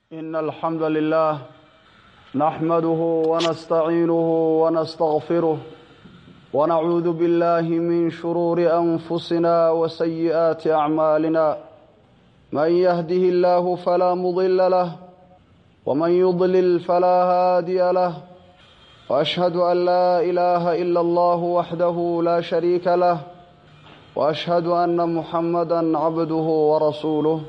إن الحمد لله نحمده ونستعينه ونستغفره ونعوذ بالله من شرور أنفسنا وسيئات أعمالنا من يهده الله فلا مضل له ومن يضلل فلا هادي له وأشهد أن لا إله إلا الله وحده لا شريك له وأشهد أن محمدا عبده ورسوله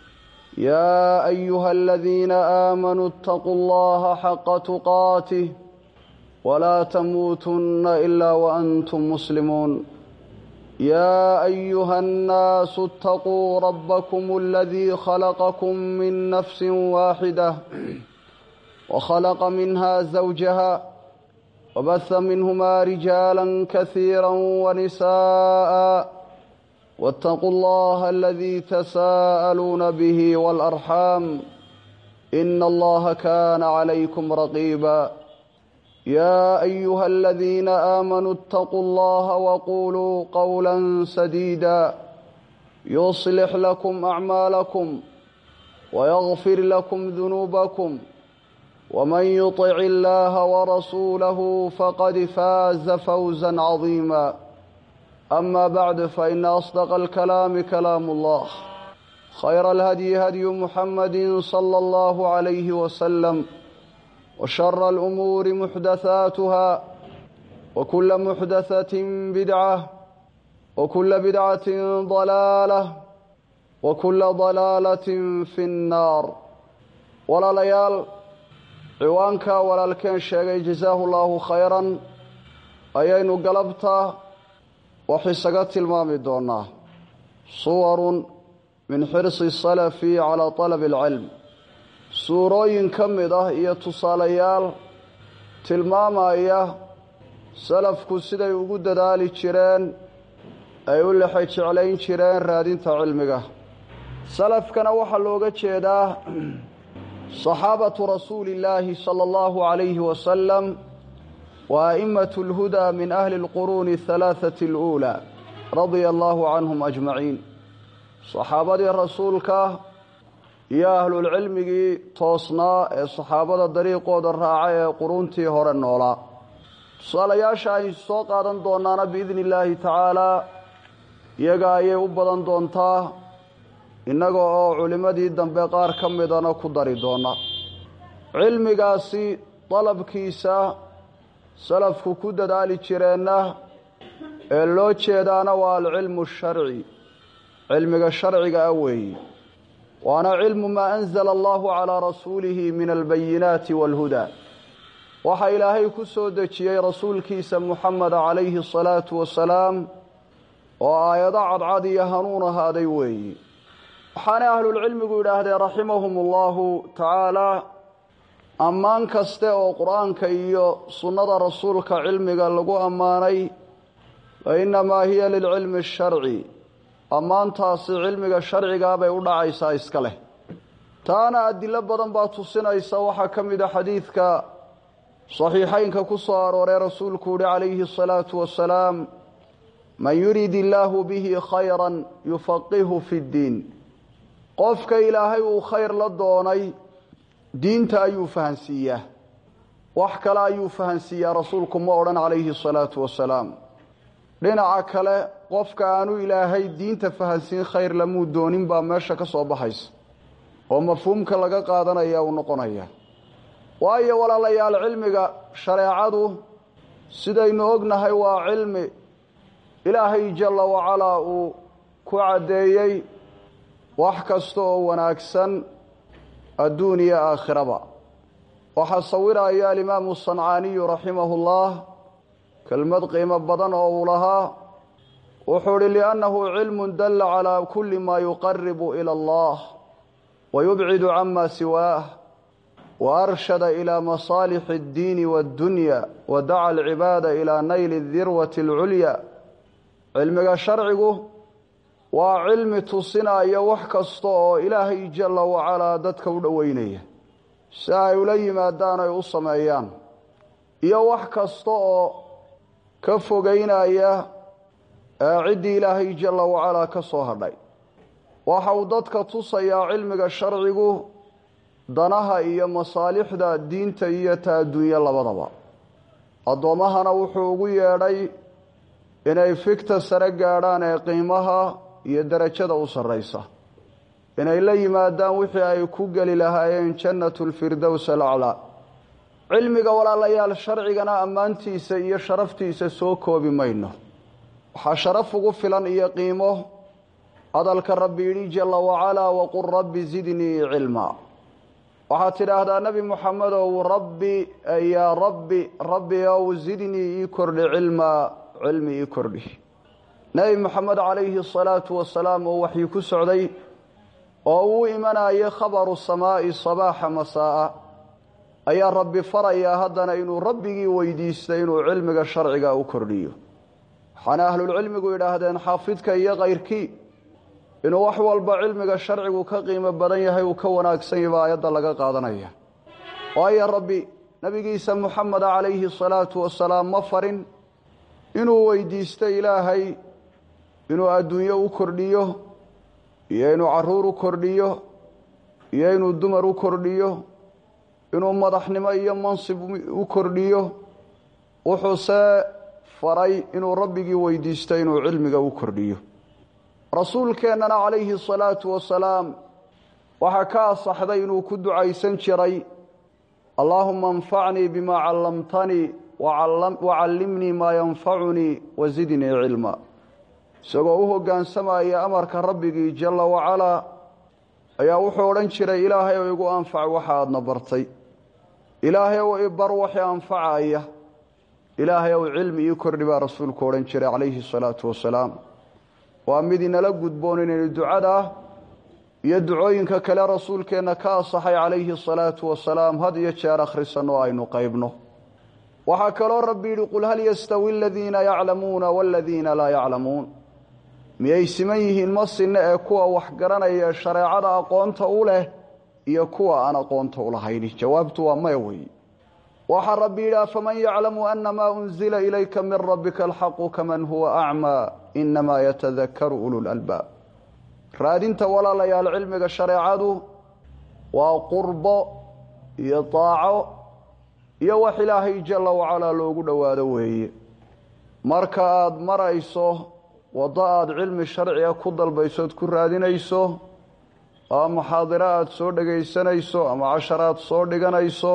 يا أيها الذين آمنوا اتقوا الله حق تقاته ولا تموتن إلا وأنتم مسلمون يا أيها الناس اتقوا ربكم الذي خلقكم من نفس واحدة وخلق منها زوجها وبث منهما رجالا كثيرا ونساء واتقوا الله الذي تساءلون به والأرحام إن الله كان عليكم رقيبا يا أيها الذين آمنوا اتقوا الله وقولوا قولا سديدا يصلح لكم أعمالكم ويغفر لكم ذنوبكم ومن يطع الله ورسوله فقد فاز فوزا عظيما أما بعد فإن أصدق الكلام كلام الله خير الهدي هدي محمد صلى الله عليه وسلم وشر الأمور محدثاتها وكل محدثة بدعة وكل بدعة ضلالة وكل ضلالة في النار ولا ليال ciwaanka walaalkeen sheegay jasaahu llaahu khayran ayaynu galabta wax isaga tilmaami doonaa suwarun min xirsi salafi calaa talabi alcilm suurooyin ka mid ah iyo tusaalayaal tilmaamaya salafku siday ugu dadaali jireen ay u lexe jeclayn jireen raadinta cilmiga salafkana waxaa looga jeedaa صaxaabatu rasuuli اllaahi salى اllahu عalayhi wasalam wa a'imaة اlhudaa min ahli اlquruuni الhalaaثaةi اlأuulى radia allahu canhum ajmaciin saxaabadii rasuulka iyo ahlulcilmigii toosnaa ee saxaabada dariiqooda raaca ee quruntii hore noolaa tusaalayaasha aynu soo qaadan doonaana biidni illaahi tacaalaa iyaga ayay u badan doontaa innaga oo culimmadii dambe qaar ka midana ku dari doona cilmigaasi dalabkiisa salafku ku dadaali jireenna ee loo jeedaana waa alcilmu sharci cilmiga sharciga ah weeye waana cilmu maa anzala allahu calaa rasuulihi min albayinaati waalhudaa waxaa ilaahay ku soo dejiyey rasuulkiisa muxameda calayhi asalaatu wasalaam oo aayado cadcad iyo hanuun ahaaday weeye waxaanay ahlulcilmigu yidhaahdeen raximahum allahu tacaalaa ammaan kaste oo qur-aanka iyo sunnada rasuulka cilmiga lagu ammaanay fa innamaa hiya lilcilmi asharci ammaantaasi cilmiga sharcigaa bay u dhacaysaa iska leh taana adilo badan baa tusinaysa waxaa ka mid a xadiidka saxiixaynka ku soo aroorey rasuulku yihi calayhi asalaatu wasalaam man yurid illaahu bihi khayran yufaqihu fi ddiin qofka ilaahay uu khayr la doonay diinta ayuu fahansiiyaa wax kale ayuu fahansiiyaa rasuulku ma odhan calayhi asalaatu wasalaam dhinaca kale qofka aanu ilaahay diinta fahansiin khayr lamuu doonin baa meesha ka soo baxaysa oo mafhuumka laga qaadanaya uu noqonaya waayo walaalayaal cilmiga shareecadu sidaynu ognahay waa cilmi ilaahay jalla wacalaa uu ku caddeeyey wax kasta oo wanaagsan adduun iyo aakhiraba waxaa sawiraya alimaamu sancaaniyu raximahullah kelmad qiimo badan oo uu lahaa wuxuu ihi liannahu cilmun dalla calaa kulli maa yuqaribu ila allah wa yubcidu cama siwaah wa arshada ilaa masaalixi اddiini waaddunya wa daca alcibaada ilaa nayli dirwati alculya cilmiga sharcigu waa cilmi tusinaya wax kasta oo ilaahay jalla wacalaa dadka u dhoweynaya si ay ula yimaadaan ay u sameeyaan iyo wax kasta oo ka fogeynaya ciddii ilaahay jalla wacalaa ka soo hadhay waxa uu dadka tusayaa cilmiga sharcigu danaha iyo masaalixda diinta iyo ta adduunye labadaba addoommahana wuxuu ugu yeedhay inay figta sare gaadhaan ee qiimaha iyo derajada u sarraysa inay la yimaadaan wixii ay ku geli lahaayeen jannatu lfirdows alaclaa cilmiga walaalayaal sharcigana ammaantiisa iyo sharaftiisa soo koobi mayno waxaa sharaf ugu filan iyo qiimo hadalka rabbi yidhi jalla wacalaa waqul rabbi zidnii cilmaa waxaad tidhaahdaa nebi moxamedow rabbi yaa rabbi rabbi ow zidnii ii kordhi cilmaa cilmi ii kordhi nebi moxamed calayhi asalaatu wasalaam oo waxii ku socday oo uu imanayay khabaru samaa'i sabaaxa masaa'a ayaa rabbi farayaa haddana inuu rabbigii weydiistay inuu cilmiga sharciga u kordhiyo waxaana ahlulcilmigu yidhaahdeen xaafidka iyo kayrkii inuu wax walba cilmiga sharcigu ka qiimo badan yahay uu ka wanaagsan yaba aayadda laga qaadanaya waayo rabbi nebigiisa moxameda calayhi salaatu wasalaam ma farin inuu weydiisto ilaahay inuu adduunyo u kordhiyo iyo inuu caruur u kordhiyo iyo inuu dumar u kordhiyo inuu madaxnimo iyo mansib u kordhiyo wuxuuse faray inuu rabbigii weydiisto inuu cilmiga u kordhiyo rasuulkeennana calayhi asalaatu wasalaam waxaa ka asaxday inuu ku ducaysan jiray allaahuma anfacnii bimaa callamtanii wacallimnii maa yanfacunii wasidnii cilma isagoo u hoggaansamaya amarka rabbigii jalla wacalaa ayaa wuxuu odhan jiray ilaahay ow igu anfac waxa aadna bartay ilaahay ow ibar waxi anfacaya ilaahay ow cilmi ii kordhi baa rasuulku odhan jiray calayhi asalaatu wasalaam waa mid inala gudboon inaynu ducada iyo ducooyinka kale rasuulkeenna ka asaxay calayhi asalaatu wasalaam had iyo jeer akhrisanno aynu qaybno waxaa kaloo rabbi yidhi qul hal yastawi aladiina yaclamuuna waladiina laa yaclamuun miyay siman yihiin ma sinne ee kuwa wax garanaya shareecada aqoonta u leh iyo kuwa aan aqoonta u lahayni jawaabtu waa maya weeye waxaa rabbi yidhi afaman yaclamu anamaa unzila ilayka min rabbika alxaqu kaman huwa acmaa inamaa yatadakaru ululalbaab raadinta walaalayaal cilmiga shareecadu waa qurbo iyo daaco iyo wax ilaahay jalla wacalaa loogu dhowaado weeye marka aada marayso waddo aada cilmi sharciga ku dalbaysood ku raadinayso ama muxaadiro aada soo dhegaysanayso ama cashar aad soo dhiganayso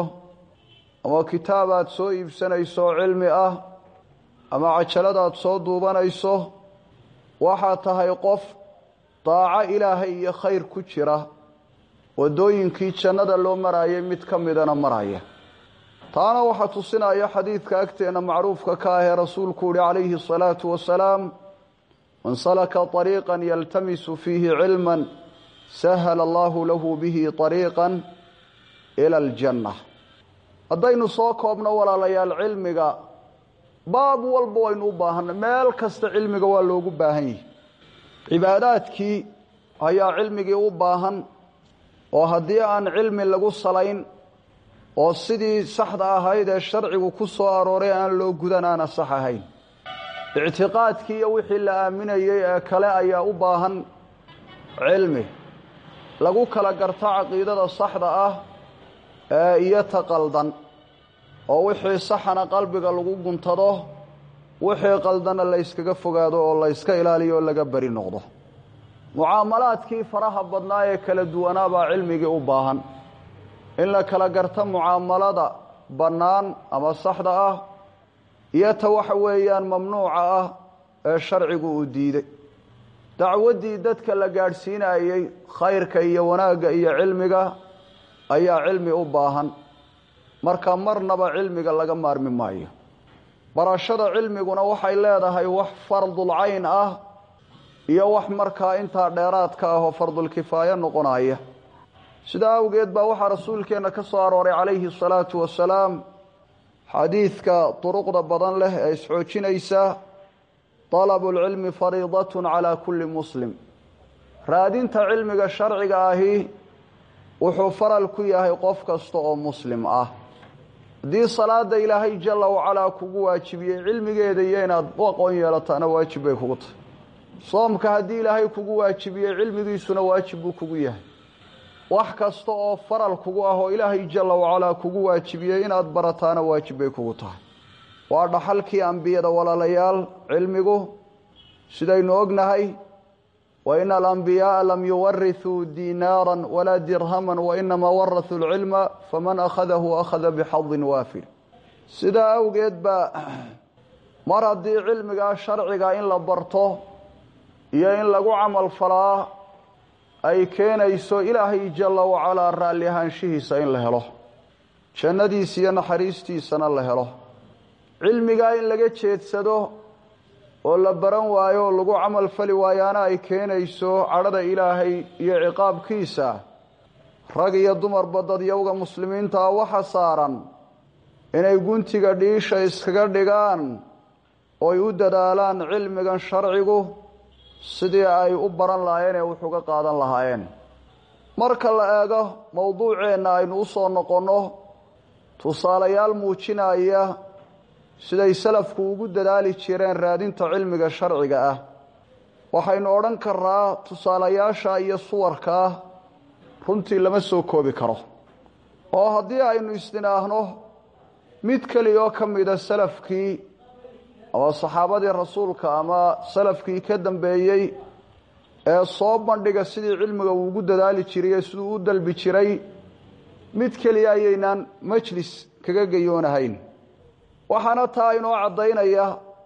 ama kitaab aad soo iibsanayso oo cilmi ah ama cajaladaad soo duubanayso waxaad tahay qof daaco ilaahay iyo khayr ku jira waddooyinkii jannada loo marayay mid ka midana maraya taana waxaa tusinaya xadiidka agteenna macruufka ka ahee rasuulku uhi calayhi asalaatu wasalaam man salaka طariiqan yaltamisu fiihi cilman sahala allahu lahu bihi طariiqan ila aljanna haddaynu soo koobno walaalayaal cilmiga baab walba waynu u baahanay meel kasta cilmiga waa loogu baahan yihi cibaadaadkii ayaa cilmigii u baahan oo haddii aan cilmi lagu salayn oo sidii saxda ahayd ee sharcigu ku soo arooray aan loo gudan aana sax ahayn ictiqaadkii iyo wixii la aaminayey ee kale ayaa u baahan cilmi lagu kala garto caqiidada saxda ah ee iyo ta qaldan oo wixii saxana qalbiga lagu guntado wixii qaldana la yskaga fogaado oo la yska ilaaliyo oo laga beri noqdo mucaamalaadkii faraha badnaa ee kala duwanaa baa cilmigii u baahan in la kala garto mucaamalada bannaan ama saxda ah iyo ta waxa weeyaan mamnuuca ah ee sharcigu uu diiday dacwaddii dadka la gaadhsiinayey khayrka iyo wanaagga iyo cilmiga ayaa cilmi u baahan marka marnaba cilmiga laga maarmi maayo barashada cilmiguna waxay leedahay wax fardulcayn ah iyo wax markaa intaa dheeraadka ah oo fardulkifaayo noqonaya sidaa awgeed baa waxaa rasuulkeenna ka soo arooray calayhi asalaatu wasalaam xadiidka duruqda badan leh ee isxoojinaysa dalabulcilmi fariidatun calaa kulli muslim raadinta cilmiga sharciga ahi wuxuu faral ku yahay qof kasta oo muslim ah haddii salaada ilaahay jalla wacalaa kugu waajibiyey cilmigeeda iyo inaad u aqoon yeelataana waajib bay kugu tahay soomka haddii ilaahay kugu waajibiyey cilmigiisuna waajib buu kugu yahay wax kasta oo faral kugu ah oo ilaahay jalla wacalaa kugu waajibiyey inaad barataana waajib bay kugu tahay waa dhaxalkii ambiyada walaalayaal cilmigu sidaynu ognahay wa ina alambiyaaa lam yuwarithuu diinaaran walaa dirhaman wainamaa warahuu lcilma faman akhadahu akhada bixadin waafir sidaa awgeed baa mar haddii cilmigaa sharciga in la barto iyo in lagu camal falaa ay keenayso ilaahay jalla wacalaa raalli ahaanshihiisa in la helo jannadiisa iyo naxariistiisana la helo cilmigaa in laga jeedsado oo la baran waayo oo lagu camal fali waayaana ay keenayso cadhada ilaahay iyo ciqaabkiisa rag iyo dumarba dadyowga muslimiintaa waxa saaran inay guntiga dhiisha iskaga dhigaan ooy u dadaalaan cilmigan sharcigu sidii ay u baran lahaayeen ee wax uga qaadan lahaayeen marka la eego mowduuceenna aynu u soo noqonno tusaalayaal muujinaya siday salafku ugu dadaali jireen raadinta cilmiga sharciga ah waxaynu odhan karnaa tusaalayaasha iyo suwarkaa runtii lama soo koobi karo oo haddii aynu isdhinaahno mid keliya oo ka mida salafkii ama saxaabadii rasuulka ama salafkii ka dambeeyey ee soo bandhiga sidii cilmiga uu ugu dadaali jiray ee siduu u dalbi jiray mid keliya ayaynaan majlis kaga gayoonahayn waxaana taa inoo caddaynaya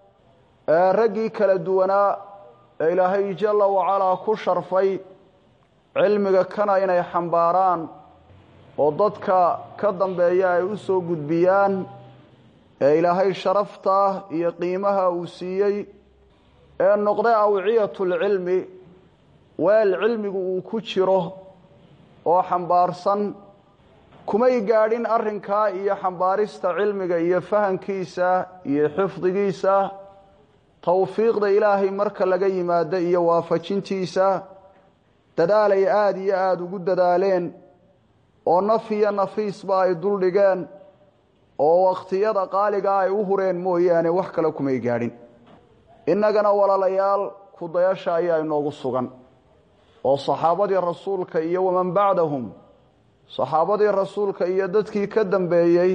raggii kala duwanaa ee ilaahay jalla wacalaa ku sharfay cilmiga kana inay xambaaraan oo dadka ka dambeeya ay u soo gudbiyaan ee ilaahay sharafta iyo qiimaha uu siiyey ee noqday awciyatulcilmi weel cilmigu uu ku jiro oo xambaarsan kumay gaadhin arrinkaa iyo xambaarista cilmiga iyo fahankiisa iyo xifdigiisa towfiiqda ilaahay marka laga yimaado iyo waafajintiisa dadaalay aada iyo aada ugu dadaaleen oo naf iyo nafiisba ay duldhigeen oo wakhtiyada qaaligaa ay u hureen mooyaane wax kale kumay gaadhin innagana walaalayaal kudayasha ayaa inoogu sugan oo saxaabadii rasuulka iyo waman bacdahum saxaabadii rasuulka iyo dadkii ka dambeeyey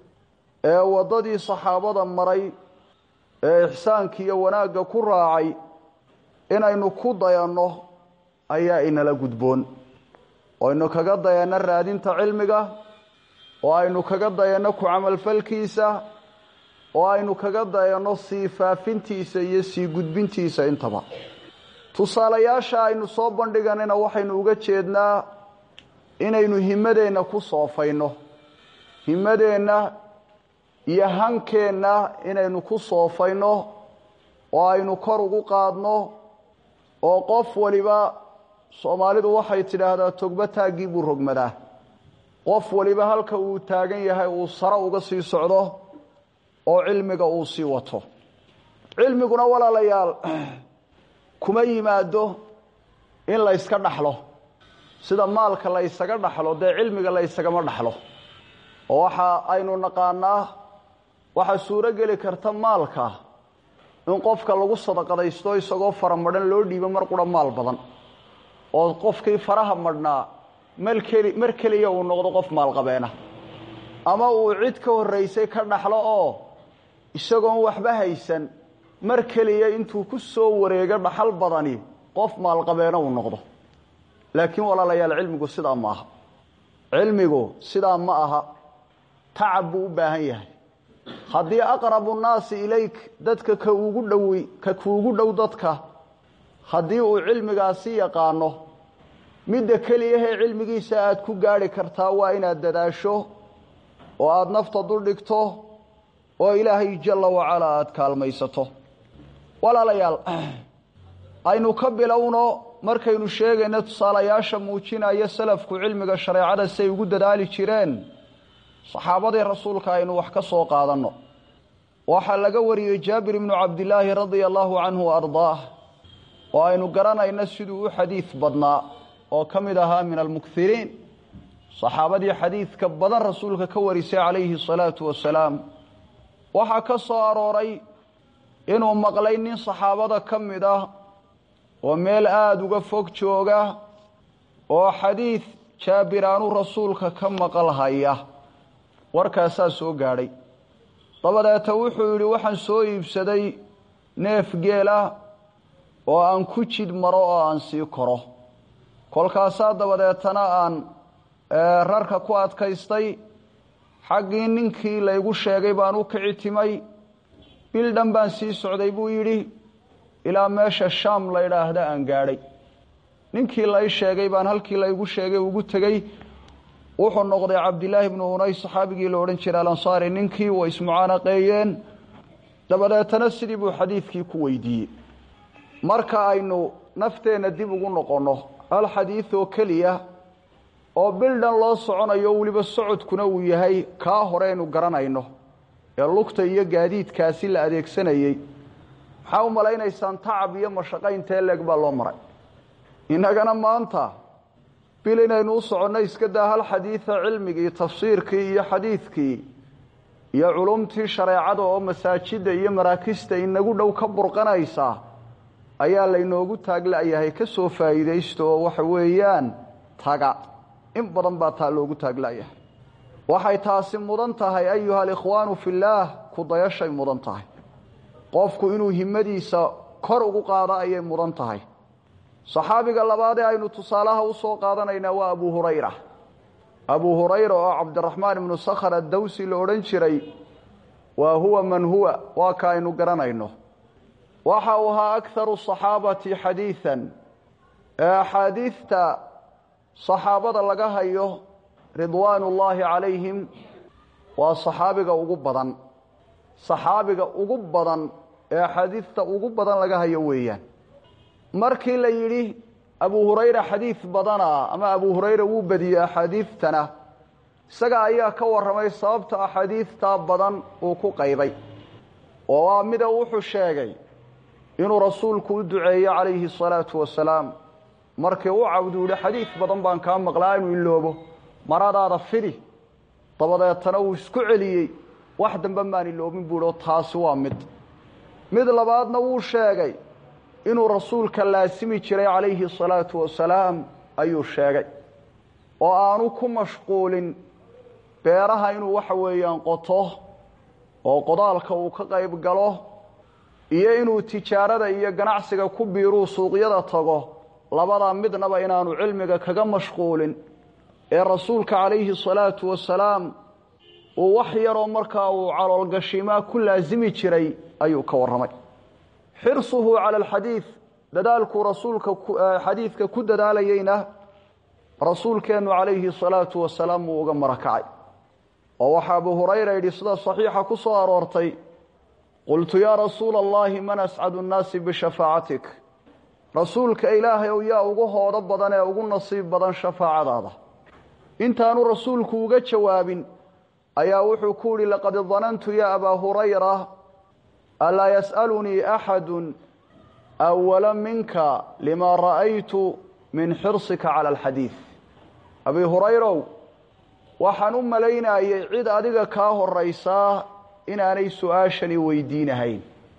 ee waddadii saxaabada maray ee ixsaanka iyo wanaagga ku raacay inaynu ku dayanno ayaa inala gudboon oo aynu kaga dayanno raadinta cilmiga oo aynu kaga dayanno ku camalfalkiisa oo aynu kaga dayanno sii faafintiisa iyo sii gudbintiisa intaba tusaalayaasha aynu soo bandhiganayna waxaynu uga jeednaa inaynu himadeenna ku soofayno himadeenna iyo hankeenna inaynu ku soofayno oo aynu kor ugu qaadno oo qof waliba soomaalidu waxay tidhaahdaa togba taaggii buu rogmadaa qof waliba halka uu taagan yahay uu sare uga sii socdo oo cilmiga uu sii wato cilmiguna walaalayaal kuma yimaado in la yska dhaxlo sida maalka la ysaga dhaxlo dee cilmiga la ysagama dhaxlo oo waxa aynu naqaanaa waxaa suuro geli karta maalka in qofka lagu sadaqadaysto isagoo faramadhan loo dhiibo mar qura maal badan oo qofkii faraha madhnaa malkeli mar keliya uu noqdo qof maalqabeena ama uu cid ka horraysay ka dhaxlo oo isagoon waxba haysan mar keliya intuu ku soo wareego dhaxal badani qof maalqabeena uu noqdo laakiin walaalayaal cilmigu sidaa ma aha cilmigu sidaa ma aha tacab buu u baahan yahay haddii aqrabu nnaasi ilayk dadka ka ugu dhowi ka kuugu dhow dadka haddii uu cilmigaasi yaqaano midda keliyahee cilmigiisa aad ku gaadhi kartaa waa inaad dadaasho oo aada nafta duldhigto oo ilaahay jalla wacalaa aada kaalmaysato walaalayaal aynu ka bilowno markaynu sheegayno tusaalayaasha muujinaya salafku cilmiga shareecada siay ugu dadaali jireen saxaabadii rasuulka aynu wax ka soo qaadanno waxaa laga wariyey jaabir ibnu cabdilaahi radia allaahu canhu wa ardaah oo aynu garanayno siduu u xadiid badnaa oo ka mid ahaa min almukiriin saxaabadii xadiidka badan rasuulka ka warisay calayhi asalaatu wasalaam waxaa ka soo arooray inuu maqlay nin saxaabada ka mid ah oo meel aada uga fog jooga oo xadiid jaabir aanu rasuulka ka maqal haya warkaasaa soo gaadhay dabadeeta wuxuu yidhi waxaan soo iibsaday neef geela oo aan ku jid maro oo aan sii koro kolkaasaa dabadeetana aan rarka ku adkaystay xaggii ninkii laygu sheegay baan u kici timay bil dhan baan sii socday buu yidhi ilaa meesha shaam la ydhaahda aan gaadhay ninkii lay sheegay baan halkii laygu sheegay ugu tegey wuxuu noqday cabdilaahi bnu unay saxaabigii la odhan jiray alansaari ninkii way ismucaanaqeeyeen dabadeetana sidii buu xadiidkii ku weydiiyey marka aynu nafteenna dib ugu noqonno hal xadiid oo keliya oo bil dhan loo soconayo weliba socodkuna uu yahay kaa horeynu garanayno ee lugta iyo gaadiidkaasi la adeegsanayey maxaa u malaynaysaan tacab iyo mashaqo intee leeg baa loo maray innagana maanta bil inaynu u soconno iska daa hal xadiida cilmigii tafsiirkii iyo xadiidkii iyo culumtii shareecada oo masaajidda iyo maraakista inagu dhow ka burqanaysa ayaa laynoogu taagla-yahay ka soo faa'iidaysta oo waxa weeyaan taga in badan baa taa loogu taagla-yahay waxay taasi mudan tahay ayuha alikhwaanu fillaah kudayashay mudan tahay qofku inuu himmadiisa kor ugu qaado ayay mudan tahay saxaabiga labaadee aynu tusaalaha u soo qaadanaynaa waa abu hurayra abuu hurayra oo cabdiraxmaan ibnu sakhar addawsi la odhan jiray waa huwa man huwa waa ka aynu garanayno waxa uu ahaa akharu saxaabati xadiidan ee axaadiidta saxaabada laga hayo ridwaan ullaahi calayhim waa saxaabiga ugu badan saxaabiga ugu badan ee axaadiidta ugu badan laga hayo weeyaan markii la yidhi abu hurayra xadiid badana ama abu hurayra wuu badiyey axaadiidtana isaga ayaa ka warramay sababta axaadiidtaa badan uu ku qaybay oo waa mida wuxuu sheegay inuu rasuulku u duceeye calayhi salaatu wasalaam markii u cabdu yihi xadiid badan baan kaa maqlaa inuu iloobo maradaada fidi dabadeetana wuu isku celiyey wax dambe maan iloobin buu ihi oo taasi waa mid mid labaadna wuu sheegay inuu rasuulka laasimi jiray calayhi salaatu wasalaam ayuu sheegay oo aanu ku mashquulin beeraha inuu waxa weeyaan qoto oo qodaalka uu ka qayb galo iyo inuu tijaarada iyo ganacsiga ku biiruu suuqyada tago labadaa midnaba inaanu cilmiga kaga mashquulin ee rasuulka calayhi salaatu wasalaam uu wax yaroo markaa uu caloolgashimaa ku laasimi jiray ayuu ka warramay xirsuhu cala alxadiid dadaalkuu rasuulka xadiidka ku dadaalayeyna rasuulkeennu calayhi salaatu wasalaam wuu uga marakacay oo waxaa abu hurayra yidhi sida saxiixa ku soo aroortay qultu yaa rasuula allahi man ascadu nnaasi bishafaacatik rasuulka ilaahay ow yaa ugu hoodo badan ee ugu nasiib badan shafaacadaada intaanu rasuulku uga jawaabin ayaa wuxuu ku yidhi laqad danantu ya abaa hurayra alaa yas'alunii axadu awala minka lima ra'aytu min xirsika cala alxadiid abi hurayrow waxaan u malaynayay cid adiga kaa horaysaa inaanay su-aashani weydiinahayn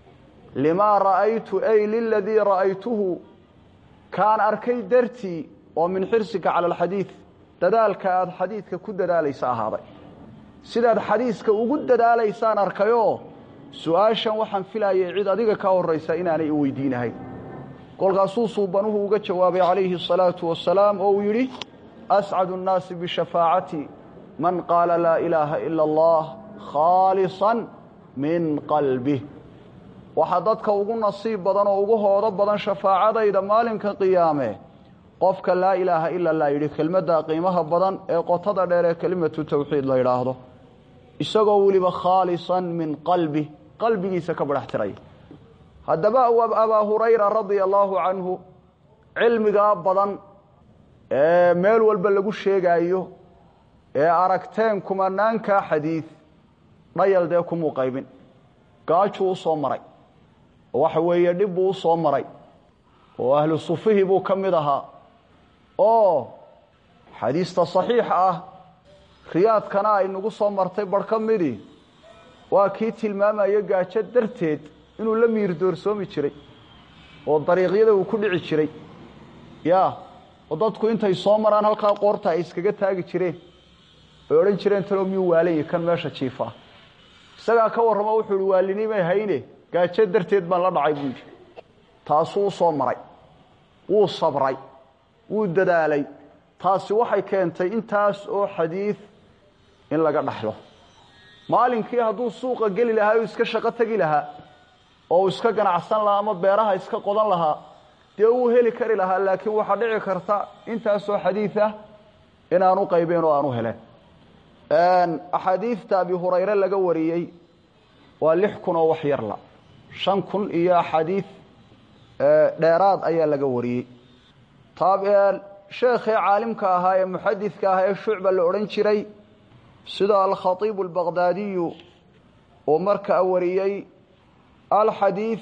limaa ra'aytu ay liladii ra'aytuhu kaan arkay dartii oo min xirsika cala alxadiid dadaalka aada xadiidka ku dadaalaysa ahaaday sidaad xadiiska ugu dadaalaysaan arkayoo su-aashan waxaan filayay cid adiga kaa horaysa inaanay i weydiinahayn kolkaasuu suubanuhu uga jawaabay calayhi asalaatu wasalaam oo uu yidhi ascadu nnaasi bishafaacati man qaala laa ilaaha ila allah khaalisan min qalbih waxaa dadka ugu nasiib badan oo ugu hoodo badan shafaacadayda maalinka qiyaame qofka laa ilaaha ila allah yidhi kelmadda qiimaha badan ee qotada dheer ee kelimatu tawxiid la yidhaahdo isagoo weliba khaalisan min qalbi qalbigiisa ka badhax tiraya haddaba abaa hurayra radia allaahu canhu cilmigaa badan ee meel walba lagu sheegaayo ee aragteen kumanaankaa xadiid dhayal dee kumuu qaybin gaajuu u soo maray oo waxa weeye dhib buu u soo maray oo ahlu sufihii buu ka mid ahaa oo xadiista saxiixa ah riyaadkana ay nagu soo martay barh ka midii waa kii tilmaamaya gaajo darteed inuu la miir doorsoomi jiray oo dariiqyada uu ku dhici jiray ya oo dadku intay soo maraan halkaa qoorta ay iskaga taagi jireen ay odhan jireen talo miyuu waalanyi kan meesha jiifaa isagaa ka warramo wuxuu ihi waalinimay hayne gaajo darteed baan la dhacay buu yidhi taasuu usoo maray wuu sabray wuu dadaalay taasi waxay keentay intaas oo xadiid in laga dhaxlo maalinkii hadduu suuqa geli lahaa uu iska shaqo tegi lahaa oo uu iska ganacsan lahaa ama beeraha iska qodan lahaa dee wuu heli kari lahaa laakiin waxaa dhici karta intaasoo xadiid ah inaanu qaybeen oo aanu heleen axaadiidta abi hurayre laga wariyey waa lix kun oo wax yarla shan kun iyo axaadiid dheeraad ayaa laga wariyey sheekhii caalimka ahaa ee muxadidka ahaa ee shucba la odhan jiray sida alkhatiibu albaqdaadiyu uu markaa wariyey alxadiid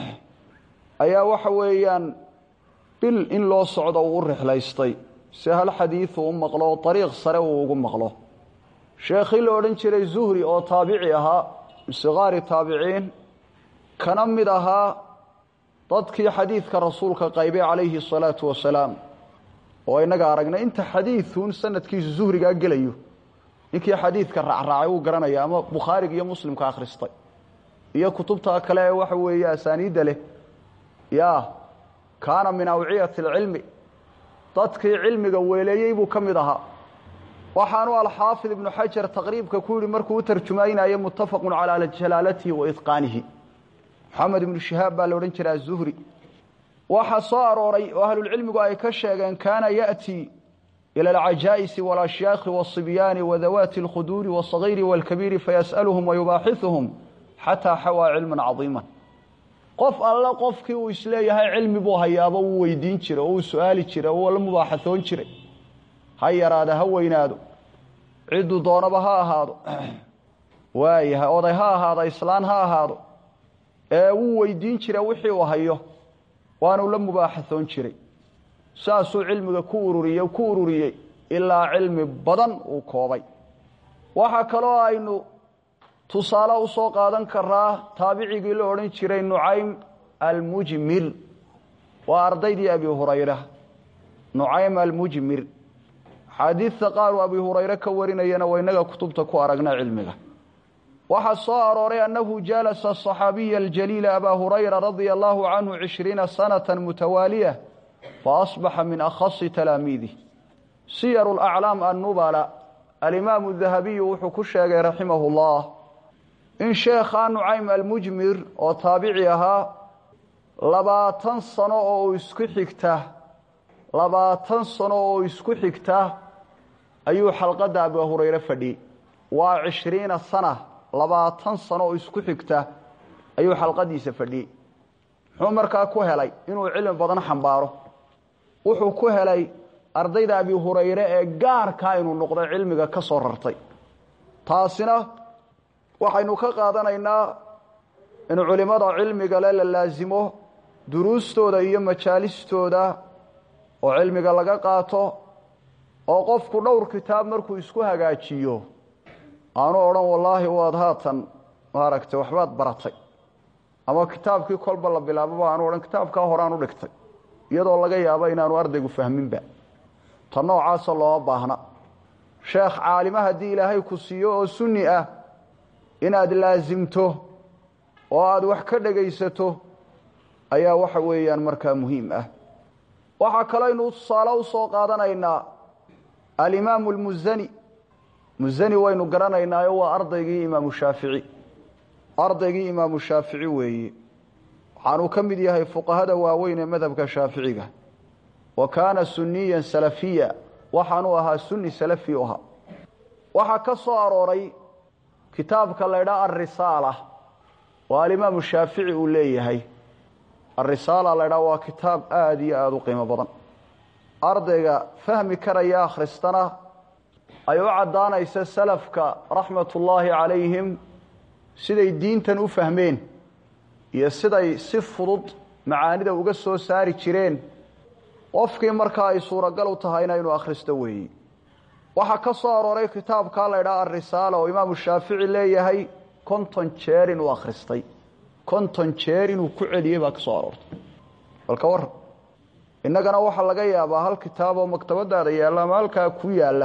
ayaa waxa weeyaan bil in loo socdo uu u rixlaystay si hal xadiidu u maqlo oo dariiq sare uu ugu maqlo sheekhii la odhan jiray zuhri oo taabici ahaa sikaari taabiciin kana mid ahaa dadkii xadiidka rasuulka qaybay calayhi asalaatu wasalaam oo inaga aragnay inta xadiidun sanadkiisu zuhrigaa gelayo ninkii xadiidka raacraacay wuu garanaya ama bukhaariga iyo muslimka akhristay iyo kutubta kale ee waxa weeye asaaniidda leh ya kaana min awciyati alcilmi dadkii cilmiga weeleeyey buu ka mid ahaa waxaanu alxaafid ibnu xajar taqriibka ku yihi markuu u tarjumaynayo muttafaqun calaa jalaalatihi wa idqaanihi moxamed ibnu shihaab baa la odhan jira azuhri waxaa soo arooray oo ahlulcilmigu ay ka sheegeen kaana ya'tii ila alcajaa'isi walasyaakhi waasibyaani wadawaati alkhuduuri waasaghiiri waalkabiiri fayas'aluhum wayubaaxisuhum xataa xawaa cilman cadiiman qof alle qofkii uu isleeyahay cilmi buu hayaaba wuu weydiin jiray oo uu su-aali jiray oo uu la mubaaxasoon jiray ha yaraada ha weynaado cidduu doonaba ha ahaado waayahay oday ha ahaado islaan ha ahaado ee wuu weydiin jira wixii uu hayo waanuu la mubaaxasoon jiray saasuu cilmiga ku ururiye ku ururiyey ilaa cilmi badan uu koobay waxaa kaloo aynu tusaale usoo qaadan karaa taabicigii la odhan jiray nucaym almujmir waa ardaydii abi hurayra nucaym almujmir axaadiidta qaar uu abi hurayre ka warinayana waa inaga kutubta ku aragna cilmiga waxaa soo arooray annahu jalasa aصaxaabiya aljaliila abaa hurayra radia allahu canhu cishriina sanata mutawaaliya faasbaxa min akhasi talaamiidih siyaru laclaam annubala alimaamu dahabiyu wuxuu ku sheegay raximahu llah in sheekha nucaym almujmir oo taabici ahaa labaatan sano oo isku xigta labaatan sano oo isku xigta ayuu xalqadda abu hurayre fadhiyey waa cishriina sana labaatan sano oo isku xigta ayuu xalqadiisa fadhiyey muxuu markaa ku helay inuu cilmi badan xambaaro wuxuu ku helay ardayda abi hurayre ee gaarkaa inuu noqdo cilmiga ka soo rartay taasina waxaynu ka qaadanaynaa in culimmada cilmiga le la laasimo duruustooda iyo majaalistooda oo cilmiga laga qaato oo qofku dhowr kitaab markuu isku hagaajiyo aanu odhan wallaahi waad haatan maaragtay waxbaad baratay ama kitaabkii kolba la bilaababa aanu odhan kitaabkaa horaan u dhigtay iyadoo laga yaabo inaanu ardaygu fahminba ta noocaasa looma baahna sheekh caalima haddii ilaahay ku siiyo oo sunni ah inaad laasimto oo aada wax ka dhegaysato ayaa waxa weeyaan markaa muhiim ah waxaa kalooynu tusaale u soo qaadanaynaa alimaamu almusani musani waynu garanaynaayo waa ardaygii imaamu shaafici ardaygii imaamu shaafici weeye waxaanuu ka mid yahay fuqahada waaweyn ee madhabka shaaficiga wa kaana suniyan salafiya waxaanuu ahaa sunni salafi u ahaa waxaa ka soo arooray kitaabka la ydhaa alrisaala oo alimaamu shaafici uu leeyahay alrisaala la ydhaa waa kitaab aada iyo aada u qiimo badan ardayga fahmi karaya akhristana ay u caddaanaysa salafka raxmatullaahi calayhim siday diintan u fahmeen iyo siday si fudud macaanida uga soo saari jireen qofkii markaa ay suuragal u tahayna inuu akhristo weeye waxaa ka soo arooray kitaabkaa la ydhaha alrisaala oo imaamu shaafici leeyahay konton jeer inuu akhristay konton jeer inuu ku celiyey baa ka soo aroortay balka warran innagana waxaa laga yaabaa hal kitaaboo maktabadaada yaalla ama halkaa ku yaalla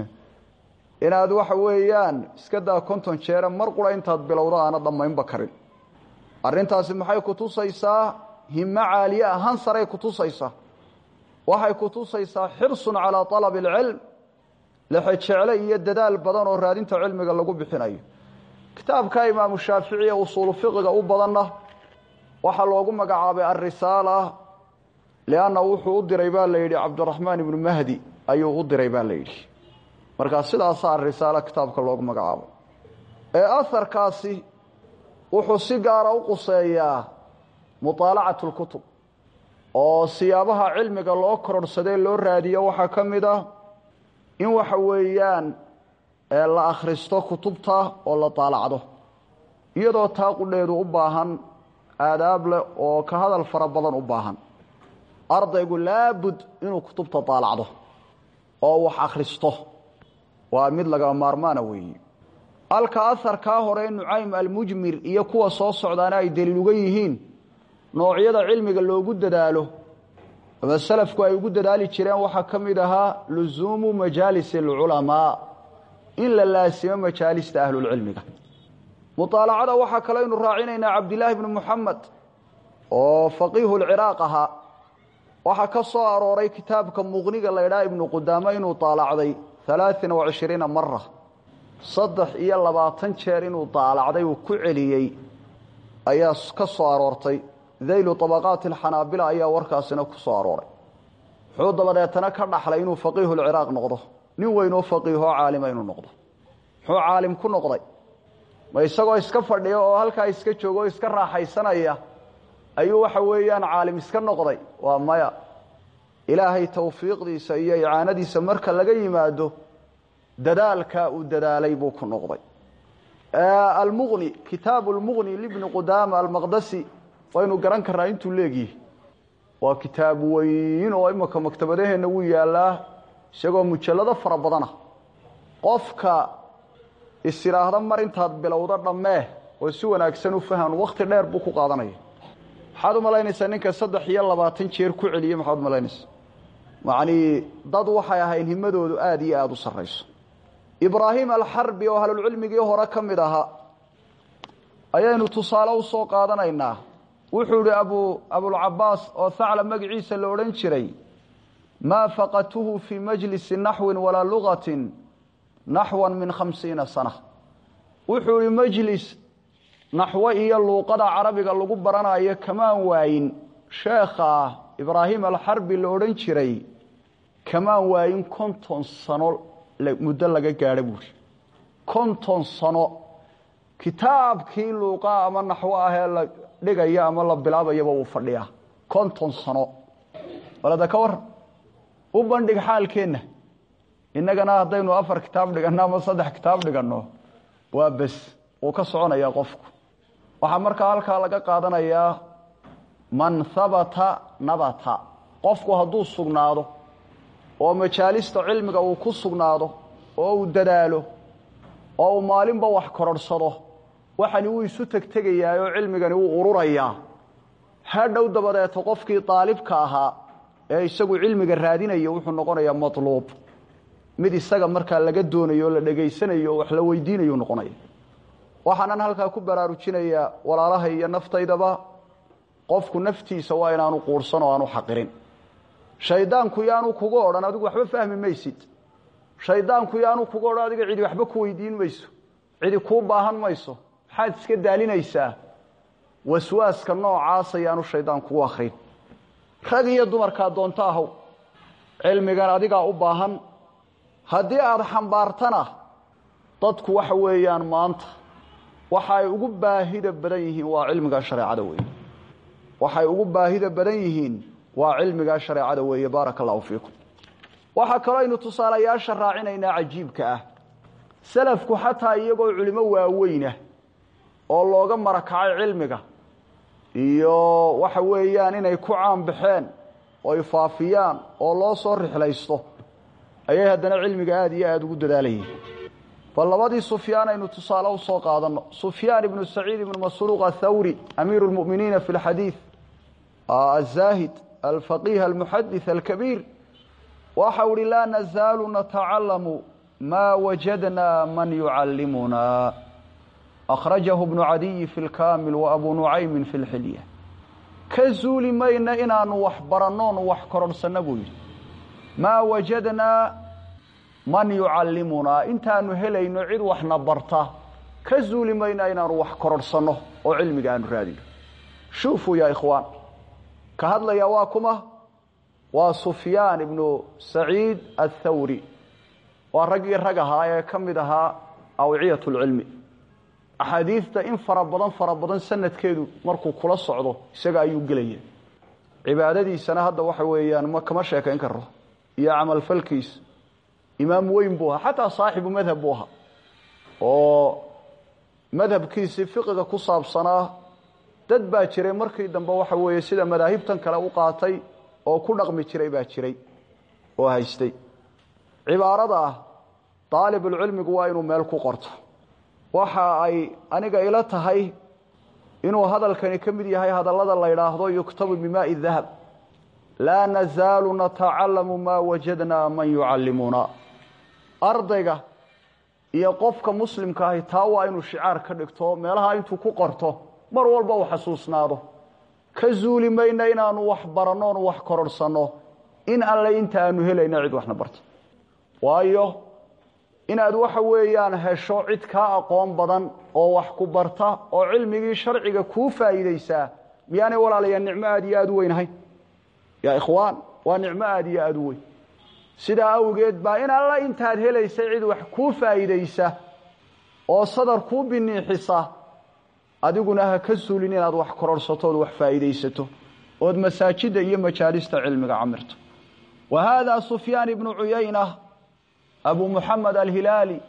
inaad waxa weeyaan iska daa konton jeere mar qura intaad bilowdo aana dhammaynba karin arrintaasi maxay ku tusaysaa himo caaliye ah hansaray ku tusaysaa waxay ku tusaysaa xirsun calaa talabi alcilm lexejecle iyo dadaal badan oo raadinta cilmiga lagu bixinayo kitaabka imaamu shaafici ee usuulu fiqiga u badanna waxaa loogu magacaabay alrisaala lianna wuxuu u diray baa la yidhi cabdiraxmaan ibnu mahdi ayuu u diray baa la yidhi markaa sidaasaa arisaalo kitaabka loogu magacaabay ee aharkaasi wuxuu si gaara u quseeyaa muطaalacatu اlkutub oo siyaabaha cilmiga loo kororhsadee loo raadiyo waxaa ka mid ah in waxa weeyaan la akhristo kutubta oo la daalacdo iyadoo taa qudheedu u baahan aadaab leh oo ka hadal fara badan u baahan ardaygu laabud inuu kutubta daalacdo oo wax akhristo waa mid laga maarmaana weeye halka aharkaa hore nucaym almujmir iyo kuwa soo socdaana ay daliil uga yihiin noocyada cilmiga loogu dadaalo ama salafku ay ugu dadaali jireen waxaa ka mid ahaa lusuumu majaalis alculamaa in la laasimo majaalista ahlulcilmiga muطaalacada waxaa kaleynu raacinaynaa cabdilaahi bnu muxamed oo faqiihu lciraaq ahaa waxaa ka soo arooray kitaabka muqniga la ydhaha ibnu qudaamo inuu daalacday alaaثin وacishriina mara saddex iyo labaatan jeer inuu daalacday uu ku celiyey ayaa ka soo aroortay daylu طabaqaati اlxanaabila ayaa warkaasina ku soo arooray wuxuu dabadeetana ka dhaxlay inuu faqiihu lciraaq noqdo nin weynoo faqiihoo caalima inuu noqdo muxuu caalim ku noqday ma isagoo iska fadhiya oo halkaa iska jooga oo iska raaxaysanaya ayuu waxa weeyaan caalim iska noqday waa maya ilaahay tawfiiqdiisa iyo icaanadiisa marka laga yimaado dadaalkaa uu dadaalay buu ku noqday almuqni kitaabu lmuqni libni qudaama almaqdasi waynu garan karnaa intuu leegyihi waa kitaab weyn oo imika maktabadaheenna wuu yaalaa isagoo mujallado fara badana qofka isiraahda mar intaad bilowdo dhammee oo si wanaagsan u fahan wakti dheer buu ku qaadanaya maxaad u malaynaysaa ninka saddex iyo labaatan jeer ku celiyey maxaad u malaynaysaa yacnii dad waxay ahayn himadoodu aada iyo aada u sarrayso ibraahim alxarbi oo ahlulcilmigii hore ka mid ahaa ayaynu tusaale u soo qaadanaynaa wuxuu idhi abu abulcabaas oo hacla magaciisa la odhan jiray maa faqatuhu fii majlisi naxwin walaa lugatin naxwan min khamsiina sana wuxuu ihi majlis naxwo iyo luuqada carabiga lagu baranayo kamaan waayin sheekha ibraahim alxarbi la odhan jiray kamaan waayin konton sano muddo laga gaadho buuri konton sano kitaabkii luuqa ama naxwo ahee la dhigaya ama la bilaabayaba wuu fadhiyaa konton sano walada ka waran u bandhig xaalkeenna innagana haddaynu afar kitaab dhiganno ama saddex kitaab dhiganno waa bes wuu ka soconayaa qofku waxaa markaa halkaa laga qaadanayaa man habata nabata qofku hadduu sugnaado oo majaalista cilmiga uu ku sugnaado oo uu dadaalo oo uu maalinba wax kororhsado waxani wuu isu tegtegayaa oo cilmigani wuu ururayaa hadhow dabadeeto qofkii daalibka ahaa ee isagu cilmiga raadinaya wuxuu noqonayaa matluub mid isaga markaa laga doonayo oo la dhegaysanayo oo wax la weydiinayu noqonaya waxaanan halkaa ku baraarujinayaa walaalaha iyo naftaydaba qofku naftiisa waa inaanu quursan oo aanu xaqirin shaydaanku yaanu kuga odhan adigu waxba fahmi maysid shaydaanku yaanu kuga odhan adiga cidi waxba ku weydiin mayso cidi kuu baahan mayso maxaad iska daalinaysaa waswaaska noocaas ayaanu shaydaan kugu akrin rag iyo dumarkaa doonto ahow cilmigan adigaa u baahan haddii aada xambaartana dadku waxa weeyaan maanta waxa ay ugu baahida badan yihiin waa cilmigaa shareecada weeye waxay ugu baahida badan yihiin waa cilmigaa shareecada weeye baaraka allahu fiikum waxaa kaloo aynu tusaalayaasha raacinaynaa cajiibka ah salafku xataa iyagoo culimo waaweynah oo looga marakacay cilmiga iyo waxa weeyaan inay ku caanbaxeen oy faafiyaan oo loo soo rixlaysto ayay haddana cilmiga aada iyo aada ugu dadaalayeen bal labadii sufyaan aynu tusaale u soo qaadanno sufyaan ibnu saciid ibnu masruuq athawri amiiru lmu'miniina fi lxadiid azaahid alfaqiih almuxadith alkabiir waxau uhi laa nazaalu natacalamu maa wajadnaa man yucallimunaa akhrajahu bnu cadiyi fi lkaamil wa abu nucaymin fi lxilya ka zuuli mayna inaanu wax barannoon wax kororhsanno buu yidhi maa wajadnaa man yucallimunaa intaanu helayno cid waxna barta ka zuuli mayna inaanu wax kororhsanno oo cilmiga aanu raadino shuufuu ya ikhwaan ka hadlaya waa kuma waa sufyaan ibnu saciid athawri waa raggii rag ahaa ee ka mid ahaa awciyat lcilmi axaadiidta in fara badan fara badan sanadkeedu markuu kula socdo isaga ayuu gelaya cibaadadiisana hadda waxa weeyaan ma kama sheekayn karo iyo camalfalkiisa imaam weyn buu ahaa xataa saaxibu madhab buu ahaa oo madhabkiisii fiqiga ku saabsanaa dad baa jiray markii dambe waxa weeye sida madaahibtan kale u qaatay oo ku dhaqmi jiray baa jiray oo haystay cibaarada ah daalibulcilmigu waa inuu meel ku qorto waxa ay aniga ila tahay inuu hadalkani ka mid yahay hadallada la yidhaahdo yuktabu bimaai dahab laa nazaalu natacalamu maa wajadnaa man yucallimuna ardayga iyo qofka muslimka ahi taa waa inuu shicaar ka dhigto meelaha intuu ku qorto mar walba uu xasuusnaado ka zuuli mayna inaanu wax baranno onu wax kororhsanno in alle inta aanu helayna cid waxna barta waayo inaad waxa weeyaan hesho cid kaa aqoon badan oo wax ku barta oo cilmigii sharciga kuu faa'iidaysaa miyaanay walaalayaa nicmo aad iyo aada u weynahayn yaa ikhwaan waa nicmo aada iyo aada u weyn sidaa awgeed baa in alla intaad helaysay cid wax kuu faa'iidaysa oo sadar kuu biniixisa adiguna ha ka suulin inaad wax kororhsato ood wax faa'iidaysato ood masaajidda iyo majaalista cilmiga camirto wa haadaa sufyaan ibnu cuyayna abu muxamed alhilaali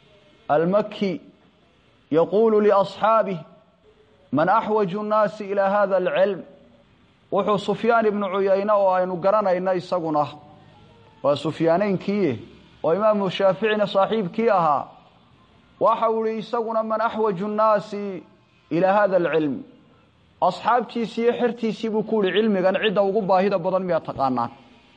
almaki yaquulu liasxaabih man axwaju nnaasi ilaa hada alcilm wuxuu sufyaan ibnu cuyayne oo aynu garanayna isaguna waa sufyaaneynkii oo imaamu shaaficina saaxiibkii ahaa waxa uu ihi isaguna man axwaju nnaasi ilaa hada alcilm asxaabtiisii iyo xertiisii buu ku yihi cilmigan cidda ugu baahida badan miyaa taqaanaan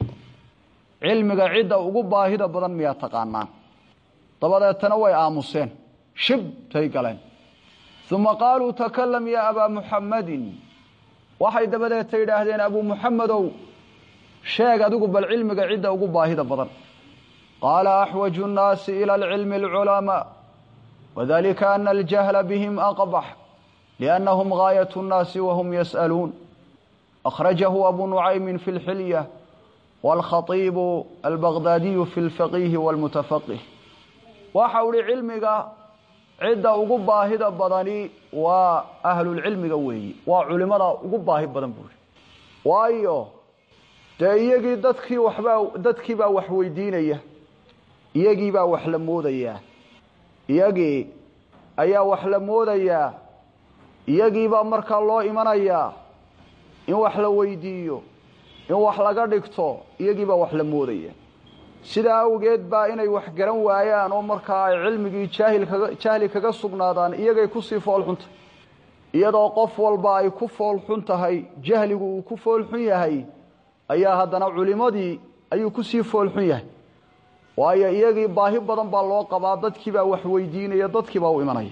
cilmiga cidda ugu baahida badan miyaa taqaanaan dabadeetana way aamuseen shibtay galeen uma qaaluu takalam ya abaa muxammadin waxay dabadeeta yidhaahdeen abuu muxamedow sheeg adigu bal cilmiga cidda ugu baahida badan qaala axwaju nnaasi ila alcilmi alculamaa wadalika ana aljahla bihim aqbax liannahum gaayat nnaasi wahum yas'aluun akhrajahu abu nucaymin fi lxilya wاlkhaiibu albagdaadiyu fi lfaqihi wاlmutafaqih waxa uhi cilmiga cidda ugu baahida badani waa ahlulcilmiga weeyi waa culimada ugu baahi badan buuri waayo dee iyagii dadkii waxbaa dadkii baa wax weydiinaya iyagii baa wax la moodayaa iyagii ayaa wax la moodayaa iyagiibaa markaa loo imanayaa in wax la weydiiyo in wax laga dhigto iyagiibaa wax la moodaya sidaa awgeed baa inay wax garan waayaan oo markaa ay cilmigii jaahil kaga jahli kaga sugnaadaan iyagay kusii foolxunta iyadoo qof walba ay ku foolxun tahay jahligu uu ku foolxun yahay ayaa haddana culimadii ayuu kusii foolxun yahay waayo iyagii baahi badan baa loo qabaa dadkiibaa wax weydiinaya dadkiibaa u imanaya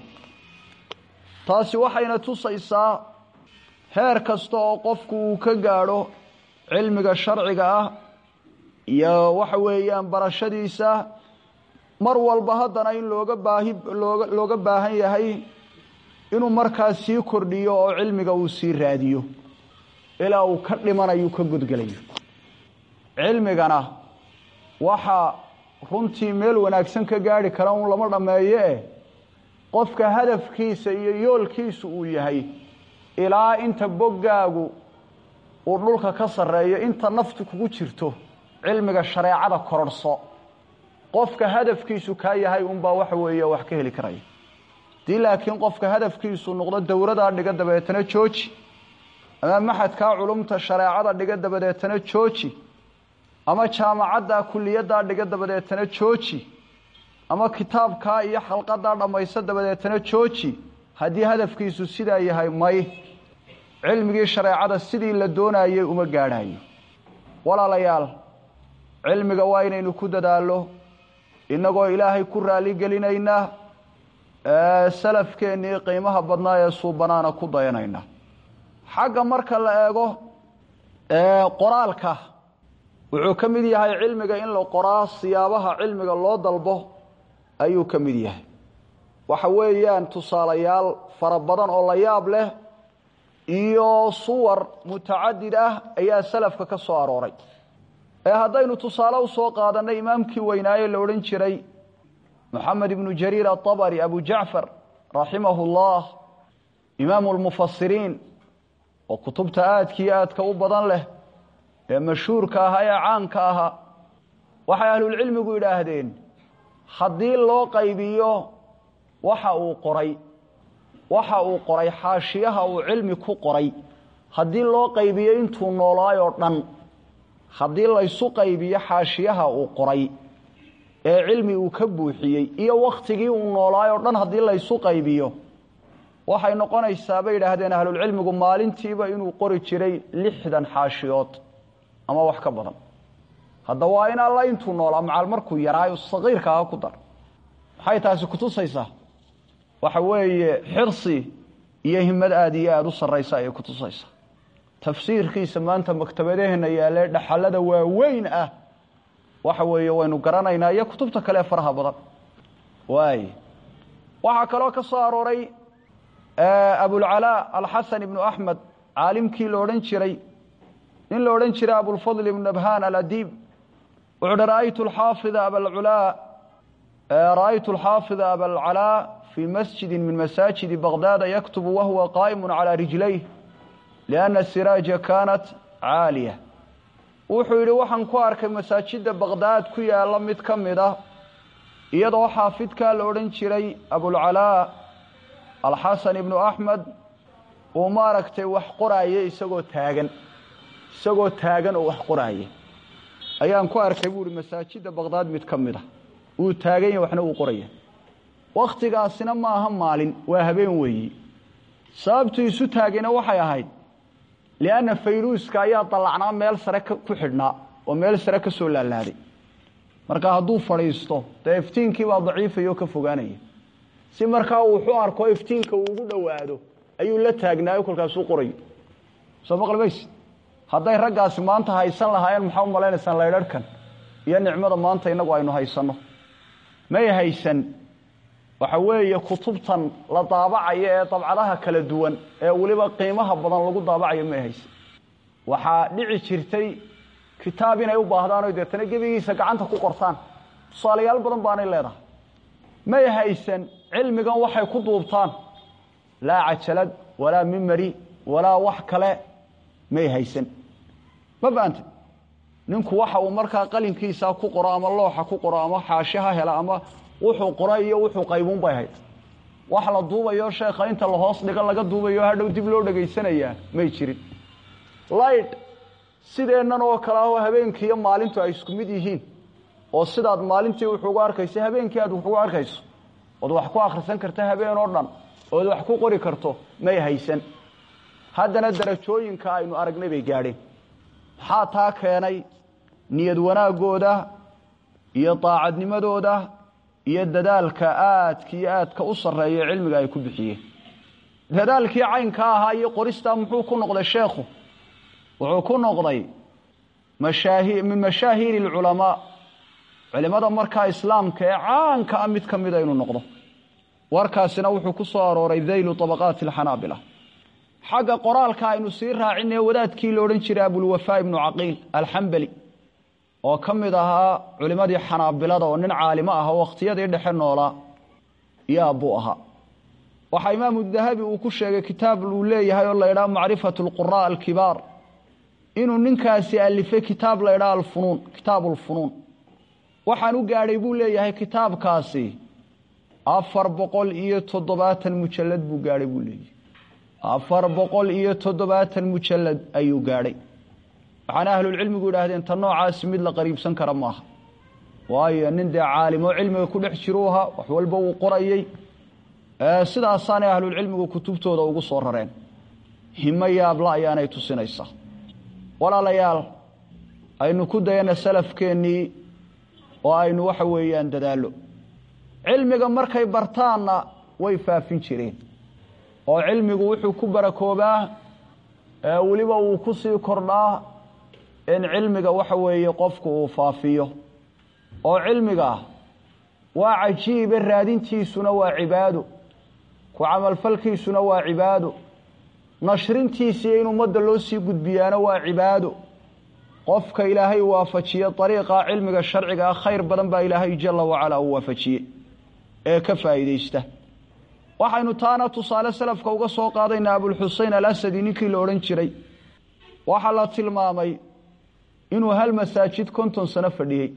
taasi waxayna tusaysaa heer kasta oo qofku uu ka gaadho cilmiga sharciga ah iyo waxa weeyaan barashadiisa mar walba haddana in looga baahi looga looga baahan yahay inuu markaas sii kordhiyo oo cilmiga uu sii raadiyo ilaa uu ka dhimanayo ka godgelayo cilmigana waxaa runtii meel wanaagsan ka gaadhi kara un lama dhammeeye eh qofka hadafkiisa iyo yoolkiisu uu yahay ilaa inta boggaagu uu dhulka ka sarreeyo inta naftu kugu jirto cilmiga shareecada kororhso qofka hadafkiisu kaa yahay unbaa waxa weeye wax ka heli karaya haddii laakiin qofka hadafkiisu noqdo dowradaa dhiga dabeetana jooji ama maxadkaa culumta shareecada dhiga dabadeetana jooji ama jaamacaddaa kuliyaddaa dhiga dabadeetana jooji ama kitaabkaa iyo xalqadaa dhammayso dabadeetana jooji haddii hadafkiisu sidaa yahay may cilmigii shareecada sidii la doonayay uma gaadhayo walaalayaal cilmiga waa inaynu ku dadaallo innagoo ilaahay ku raali gelinayna salafkeennii qiimaha badnaa ee suubanaana ku dayanayna xagga marka la eego qoraalka wuxuu ka mid yahay cilmiga in la qoraa siyaabaha cilmiga loo dalbo ayuu ka mid yahay waxa weeyaan tusaalayaal fara badan oo la yaab leh iyo suwar mutacadid ah ayaa salafka ka soo arooray ee haddaynu tusaale usoo qaadanay imaamkii weynaaye la odhan jiray moxamed ibnu jariir aabari abu jacfar raximahu llah imaamu lmufasiriin oo kutubta aadkiiyo aadka u badan leh ee mashhuurka ahaa ee caanka ahaa waxay ahlulcilmigu yidhaahdeen haddii loo qaybiyo waxa uu qoray waxa uu qoray xaashiyaha uu cilmi ku qoray haddii loo qaybiyo intuu noolaay oo dhan haddii laysu qaybiyo xaashiyaha uu qoray ee cilmi uu ka buuxiyey iyo wakhtigii uu noolaay oo dhan haddii laysu qaybiyo waxay noqonaysaa bay yidhaahdeen ahlulcilmigu maalintiiba inuu qori jiray lixdan xaashiyood ama wax ka badan hadda waa in alla intuu noolaa macal markuu yaraayo saqiirka aha ku dar maxay taasi kutusaysaa waxa weeye xirsi iyo himad aada iyo aada u sarraysa ayay kutusaysaa tafsiirkiisa maanta maktabadaheenna yaalee dhaxalada waaweyn ah waxa weeye waynu garanaynaa iyo kutubta kale ee faraha badan waay waxaa kaloo ka soo arooray abulcalaa alxasan ibnu axmed caalimkii la odhan jiray nin la odhan jiray abulfadl ibnu nabhaan aladiib wuxuu uhi ra'aytu alxaafida abalculaa ra'aytu alxaafida abalcalaa fii masjidi min masaajidi baqdaada yaktubu wahuwa qaa'imu calaa rijlayh lianna siraaja kaanat caaliya wuxuu yidhi waxaan ku arkay masaajidda baqdaad ku yaalla mid ka mid ah iyadoo xaafidkaa la odhan jiray abulcalaa alxasan ibnu axmed uu maaragtay wax qoraaye isagoo taagan isagoo taagan oo wax qoraaye ayaan ku arkay buu ihi masaajidda baqdaad mid ka mid ah wuu taagan yahy waxna uu qoraya wakhtigaasina ma aha maalin waa habeen weeyi sababtuu isu taagayna waxay ahayd lianna fayruuska ayaa dallacnaa meel sare ku xidhnaa oo meel sare ka soo laalaaday marka hadduu fadhiisto dee iftiinkiibaa daciifaya oo ka fogaanaya si markaa uu wuxuu arko iftiinka uu ugu dhowaado ayuu la taagnaayo kolkaasuu qorayo soo maqlimayse hadday raggaasi maanta haysan lahaayeen maxaa u malaynaysaan laydharhkan iyo nicmada maanta innagu aynu haysanno may haysan waxa weeye kutubtan la daabacayo ee dabcadaha kala duwan ee weliba qiimaha badan lagu daabacayo may haysan waxaa dhici jirtay kitaab inay u baahdaan o deetana gebigiisa gacanta ku qortaan tusaalayaal badan baanay leedahay may haysan cilmigan waxay ku duubtaan laa cajalad walaa mimari walaa wax kale may haysan ma fahamtay ninku waxa uu markaa qalinkiisa ku qoro ama looxa ku qoro ama xaashi ha hela ama wuxuu qoro iyo wuxuu qaybuun bay hayd wax la duubayo sheekha inta lahoos dhigo laga duubayo hadhow dib loo dhegaysanayaa may jirin light sideennan oo kale ahoo habeenkii iyo maalintu ay isku mid yihiin oo sidaad maalintii wuxuugu arkayso habeenkii aad wuxugu arkayso ood wax ku akhrisan karta habeen oo dhan ood wax ku qori karto may haysan haddana darajooyinka aynu aragnay bay gaadheen maxaa taa keenay niyad wanaaggooda iyo daacadnimadooda iyo dadaalka aadka iyo aadka u sarreeya cilmiga ay ku bixiyeen dadaalkii caynka ahaa iyo qoristaa muxuu ku noqday sheekhu wuxuu ku noqday mashaahi min mashaahiiri alculamaa culimada markaa islaamka ee caanka ah mid ka mida inuu noqdo warkaasina wuxuu ku soo arooray daylu طabaqaati alxanaabila xagga qoraalka aynu sii raacinay wadaadkii la odhan jiray abulwafaa ibnu caqiil alxambali oo ka mid ahaa culimadii xanaabilada oo nin caalimo ah oo wakhtiyadii dhexe noolaa yaa buu ahaa waxaa imaamu dahabi uu ku sheegay kitaab uu leeyahay oo la ydhaha macrifatu lqura alkibaar inuu ninkaasi alifay kitaab la ydhaha alfunuun kitaabu lfunuun waxaan u gaadhay buu leeyahay kitaabkaasi afar boqol iyo toddobaatan mujallad buu gaadhay buu leeyahay afar boqol iyo toddobaatan mujallad ayuu gaadhay waxaana ahlulcilmigu yidhaahdeen ta noocaasi mid la qariibsan kara maaha waayo nin dee caalimo cilmiga ku dhex jiru ahaa wax walba uu qorayey sidaasaanay ahlulcilmigu kutubtooda ugu soo rareen himo yaabla ayaanay tusinaysaa walaalayaal aynu ku dayana salafkeennii oo aynu waxa weeyaan dadaallo cilmiga markay bartaanna way faafin jireen oo cilmigu wuxuu ku barakoobaa weliba uu ku sii kordhaa in cilmiga waxa weeye qofku uu faafiyo oo cilmiga waa cajiibe raadintiisuna waa cibaado ku camalfalkiisuna waa cibaado nashrintiisiiyo in ummadda loo sii gudbiyaana waa cibaado qofka ilaahay waafajiye dariiqa cilmiga sharciga ah khayr badan baa ilaahay jala wacalaa uu waafajiye ee ka faa'iidaysta waxaynu taana tusaale salafka uga soo qaadaynaa abulxusein alasadi ninkii la odhan jiray waxaa la tilmaamay inuu hal masaajid konton sano fadhiyey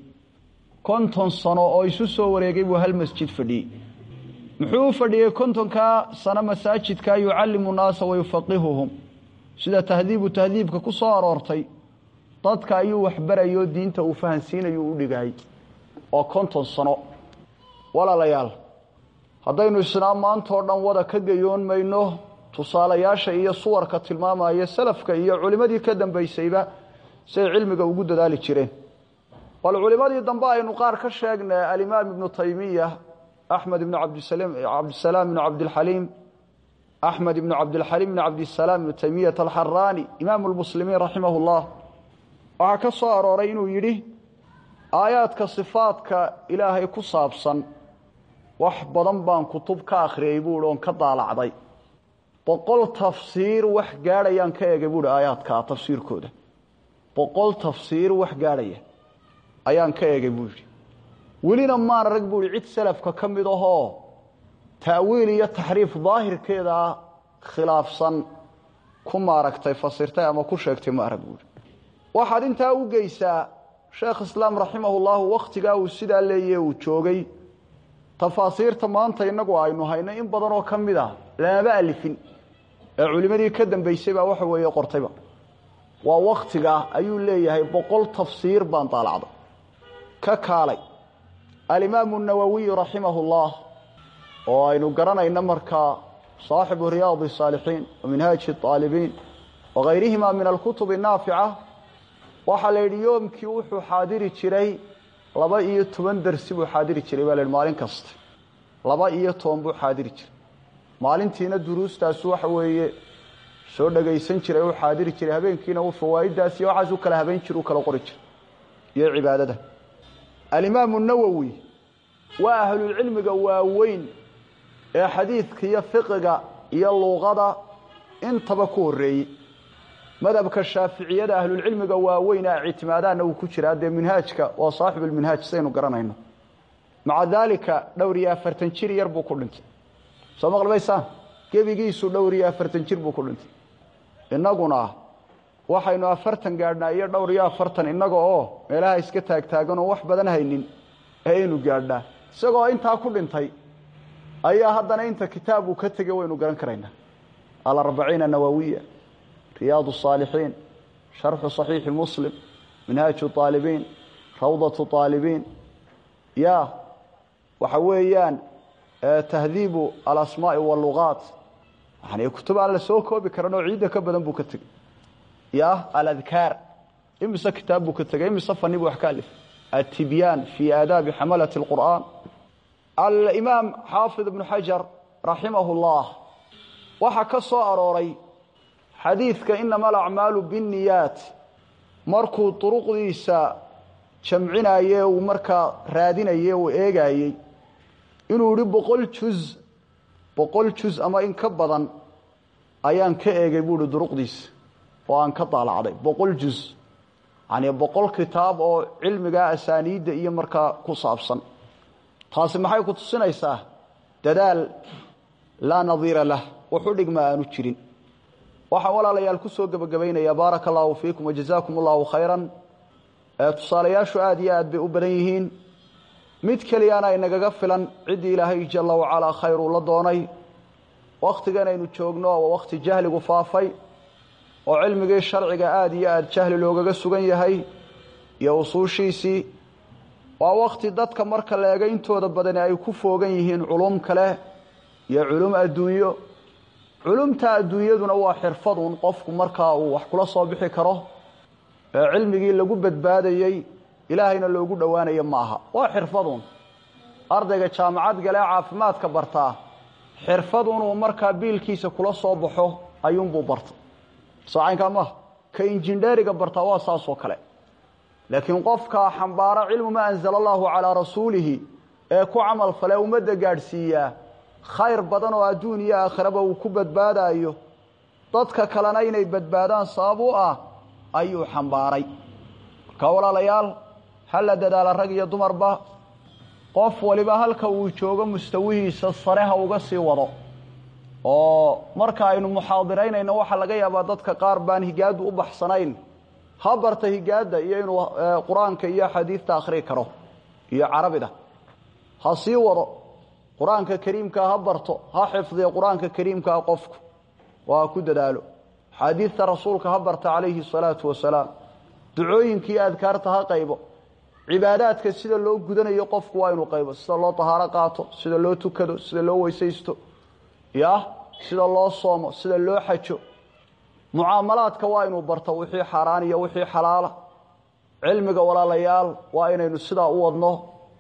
konton sano oo isu soo wareegay buu hal masjid fadhiyey muxuu u fadhiyey kontonkaa sano masaajidka yucallimu naasa wayufaqihuhum sida tahdiibu tahdiibka ku soo aroortay dadka ayuu waxbarayo diinta uu fahansiinayo u dhigayay oo konton sano walaalayaal haddaynu isnaa maantao dhan wada ka gayoon mayno tusaalayaasha iyo suwarka tilmaamaya salafka iyo culimmadii ka dambaysayba siay cilmiga ugu dadaali jireen bal culimmadii dambe aynu qaar ka sheegnay alimaam ibnu taymiya axmed ibnu cabdisalaam ibnu cabdilxaliim axmed ibnu cabdilxaliim ibnu cabdisalaam ibnu taymiyat alxaraani imaamu lmuslimiin raximah llah waxaa ka soo arooray inuu yidhi aayaadka sifaadka ilaahay ku saabsan wax badan baan kutub ka akhriyey buuhi oon ka daalacday boqol tafsiir wax gaadhayaan ka egay buuhi aayaadkaa tafsiirkooda boqol tafsiir wax gaadhaya ayaan ka egay buu yidhi welina maan arag buu yihi cid salafka ka mid ahoo ta'wiil iyo taxriif daahirkeedaa khilaafsan ku maaragtay fasirtay ama ku sheegtay ma arag buuhi waxaad intaa u geysaa sheekh islaam raximahullahu wakhtigaa uu sidaa leeye uu joogay tafaasiirta maanta innagu aynu hayno in badan oo ka mid ah lamaba alifin ee culimmadii ka dambaysay baa waxa weeye qortayba waa wakhtigaa ayuu leeyahay boqol tafsiir baan daalacday ka kaalay alimaamu nawowiy raximahu llah oo aynu garanayno markaa saaxibu riyaadi saalixiin wa minhaaji aalibiin wagayrihima min alkutubi naafica waxaa la yidhi yoomkii wuxuu xaadiri jiray laba iyo toban dersi buu xaadiri jiray baa la yidhi maalin kasta laba iyo toban buu xaadiri jiray maalintiina duruustaasu waxa weeye soo dhagaysan jiray u xaadiri jiray habeenkiina uu fawaaiddaas iyo waxaas u kala habayn jir u kala qori jiray iyo cibaadada alimaamu nawowi waa ahlulcilmiga waaweyn ee xadiidka iyo fiqiga iyo luuqada intaba ku horreeyey madhabka shaaficiyada ahlulcilmiga waaweyn a ictimaadaanna uu ku jiraa dee minhaajka waa saaxibulminhaaj saynu garanayno maca daalika dhowr iyo afartan jir yar buu ku dhintay soo maqlbaysaan gebigiisu dhowr iyo afartan jir buu ku dhintay innaguna waxaynu afartan gaadhnaa iyo dhowr iyo afartan innaga oo meelaha iska taagtaaganoo wax badan haynin ayaynu gaadhnaa isagoo intaa ku dhintay ayaa haddana inta kitaab uu ka tegay waynu garan karaynaa alarbaciina nawawiya riyaadu saalixiin sharxu saxiixi muslim minhaaju aalibiin rawdatu aalibiin ya waxa weeyaan tahdiibu alasmaai walugaat yani kutub aan la soo koobi karan oo ciidda ka badan buu ka tegey ya aladkaar imise kitaab buu ka tegey imise fani buu wax ka alif altibyaan fii aadaabi xamalati اlqur'aan alimaam xaafid ibnu xajar raximahu اllah waxaa ka soo arooray xadiidka inama alacmaalu binniyaat markuu duruqdiisa jamcinaye uu markaa raadinaye uu eegaayey inuu yihi boqol juz boqol juz ama in ka badan ayaan ka eegay buuhi duruqdiisa oo aan ka daalacday boqol juz yani boqol kitaab oo cilmigaa asaaniidda iyo markaa ku saabsan taasi maxay ku tusinaysaa dadaal laa nadiira lah wuxu dhigma aanu jirin waxaan walaalayaal ku soo gebagabaynayaa baaraka allaahu fiikum wajazaakum allahu khayran tusaalayaashu aada iyo aad bay u badan yihiin mid keliyana inagaga filan ciddii ilaahay jalla wacalaa khayr uu la doonay wakhtigan aynu joogno waa wakhti jahligu faafay oo cilmigii sharciga aada iyo aada jahli loogaga sugan yahay iyo usuushiisii waa wakhti dadka marka la ega intooda badani ay ku foogan yihiin culum kale iyo culum adduunyo culumta adduunyaduna waa xirfadun qofku markaa uu wax kula soo bixi karo ee cilmigii lagu badbaadayey ilaahayna loogu dhowaanayo ma aha waa xirfadun ardayga jaamacad galee caafimaadka bartaa xirfadunuu markaa biilkiisa kula soo baxo ayuunbuu barta soocaynkaa maaha ka injindheeriga bartaa waa saasoo kale laakiin qofka xambaara cilmu ma anzala allahu calaa rasuulihi ee ku camal fale ummadda gaadhsiiyaa khayr badan oo adduun iyo aakhiraba uu ku badbaadaayo dadka kalena inay badbaadaan sabab u ah ayuu xambaaray marka walaalayaal ha la dadaala rag iyo dumarba qof waliba halka uu joogo mustawihiisa sare ha uga sii wado oo marka aynu muxaadiraynayno waxaa laga yaabaa dadka qaar baan higaadu u baxsanayn ha barta higaadda iyo inuu qur-aanka iyo xadiidta akhrii karo iyo carabida ha sii wado qur-aanka kariimkaa ha barto ha xifdiyo qur-aanka kariimkaa qofku waa ku dadaalo xaadiidta rasuulka ha barta calayhi salaatu wasalaam ducooyinkii adkaarta ha qaybo cibaadaadka sida loo gudanayo qofku waa inuu qaybo sida loo tahaaro qaato sida loo tukado sida loo weysaysto ya sida loo soomo sida loo xajo mucaamalaadka waa inuu barto wixii xaaraan iyo wixii xalaala cilmiga walaalayaal waa inaynu sidaa u wadno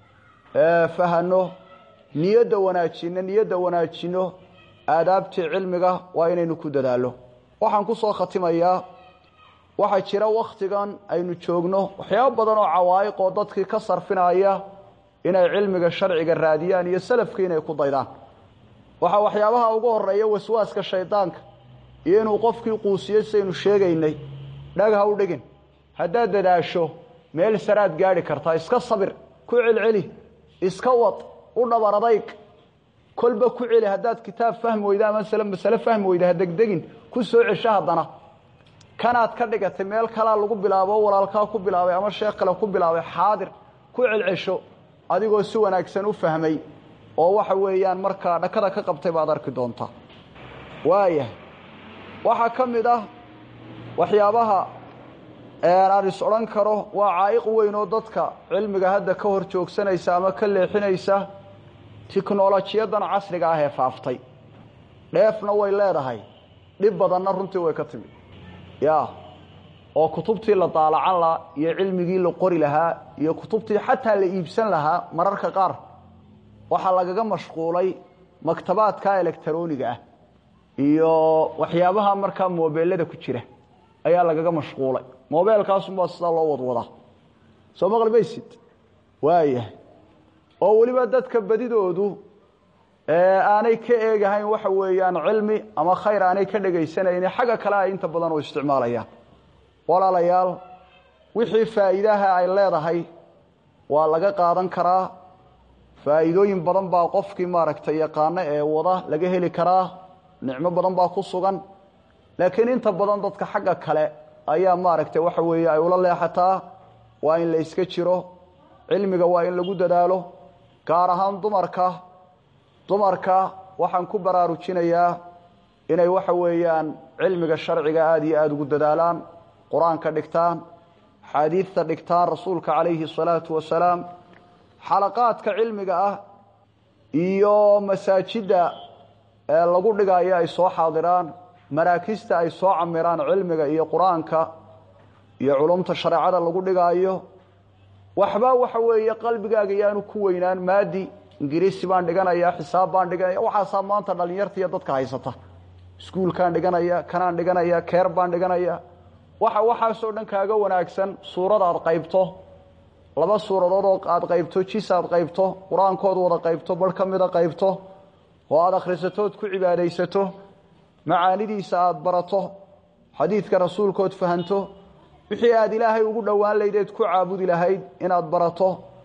fahano niyadda wanaajino niyadda wanaajino aadaabtii cilmiga waa inaynu ku dadaallo waxaan ku soo khatimayaa waxaa jira wakhtigan aynu joogno waxyaabo badan oo cawaa'iq oo dadkii ka sarfinaya inay cilmiga sharciga raadiyaan iyo salafkii inay ku daydaan waxaa waxyaabaha ugu horeeya waswaaska shaydaanka iyo inuu qofkii quusiyo sidaynu sheegaynay dhag ha u dhigin haddaad dadaasho meel saraad gaadhi kartaa iska sabir ku celceli iska wad u dhabar adayg kolba ku celi haddaad kitaab fahmi weyda ama masale fahmi weyda ha degdegin ku soo cesho haddana kanaad ka dhigatay meel kalaa lagu bilaabo walaalkaa ku bilaabay ama sheekh kale ku bilaabay xaadir ku celcesho adigoo si wanaagsan u fahmay oo waxa weeyaan markaa dhakada ka qabtay baad arki doontaa waayahay waxaa ka mid ah waxyaabaha aan is odhan karo waa caa'iq weyn oo dadka cilmiga hadda ka hor joogsanaysa ama ka leexinaysa tiknolojiyadan casriga ah ee faaftay dheefna way leedahay dhib badanna runtii way ka timid ya oo kutubtii la daalacan lahaa iyo cilmigii la qori lahaa iyo kutubtii xataa la iibsan lahaa mararka qaar waxaa lagaga mashquulay maktabaadka electroniga ah iyo waxyaabaha markaa mobeelada ku jira ayaa lagaga mashquulay mobeelkaasunbaa sidaa loo wadwadaa soo maqli maysid waayahay oo weliba dadka badidoodu aanay ka eegahayn waxa weeyaan cilmi ama khayr aanay ka dhegaysanayni xagga kale ay inta badan u isticmaalayaan walaalayaal wixii faa'iidaha ay leedahay waa laga qaadan karaa faa'iidooyin badan baa qofkii maaragtay yaqaano ee wada laga heli karaa nicmo badan baa ku sugan laakiin inta badan dadka xagga kale ayaa maaragtay waxa weeye ay ula leexataa waa in la iska jiro cilmiga waa in lagu dadaalo gaar ahaan dumarka dumarka waxaan ku baraarujinayaa inay waxa weeyaan cilmiga sharciga aada iyo aada ugu dadaalaan qur-aanka dhigtaan xaadiidta dhigtaan rasuulka calayhi salaatu wasalaam xalaqaadka cilmiga ah iyo masaajidda ee lagu dhigayo ay soo xaadiraan maraakista ay soo camiraan cilmiga iyo qur-aanka iyo culumta shareecada lagu dhigaayo waxba waxa weeye qalbigaaga yaanu ku weynaan maadi ingiriisi baan dhiganaya xisaab baan dhiganaya waxaasaa maanta dhalinyarta iyo dadka haysata iskuulkaan dhiganaya kanaan dhiganaya keer baan dhiganaya waxa waxaasoo dhan kaaga wanaagsan suurada aad qaybto laba suuradood oo aad qaybto jis aad qaybto qur-aankood wada qaybto bar ka mida qaybto oo aada akhrisatood ku cibaadaysato macaanidiisa aada barato xadiidka rasuulkood fahanto wixii aada ilaahay ugu dhowaan laydeed ku caabudi lahayd inaad barato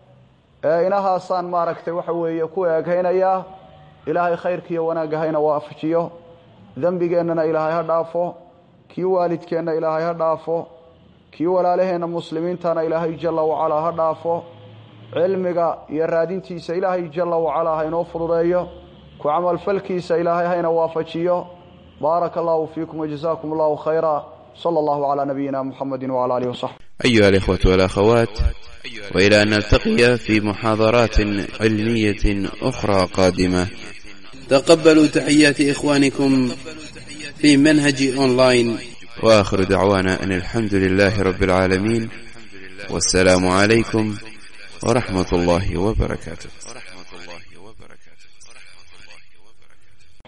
inahaasaan maaragtay waxa weeye ku eegaynayaa ilaahay khayrkiiyo wanaagahayna waafajiyo dembigeennana ilaahay ha dhaafo kii waalidkeenna ilaahay ha dhaafo kii walaalaheenna muslimiintana ilaahay jalla wacalaa ha dhaafo cilmiga iyo raadintiisa ilaahay jalla wacalaa haynoo fududeeyo ku camalfalkiisa ilaahay hayna waafajiyo baaraka allahu fiikum wajazaakum allahu khayra صلى الله على نبينا محمد وعلى آله وصحبه أيها الإخوة والأخوات وإلى أن نلتقي في محاضرات علمية أخرى قادمة تقبلوا تحيات إخوانكم في منهج أونلاين وآخر دعوانا أن الحمد لله رب العالمين والسلام عليكم ورحمة الله وبركاته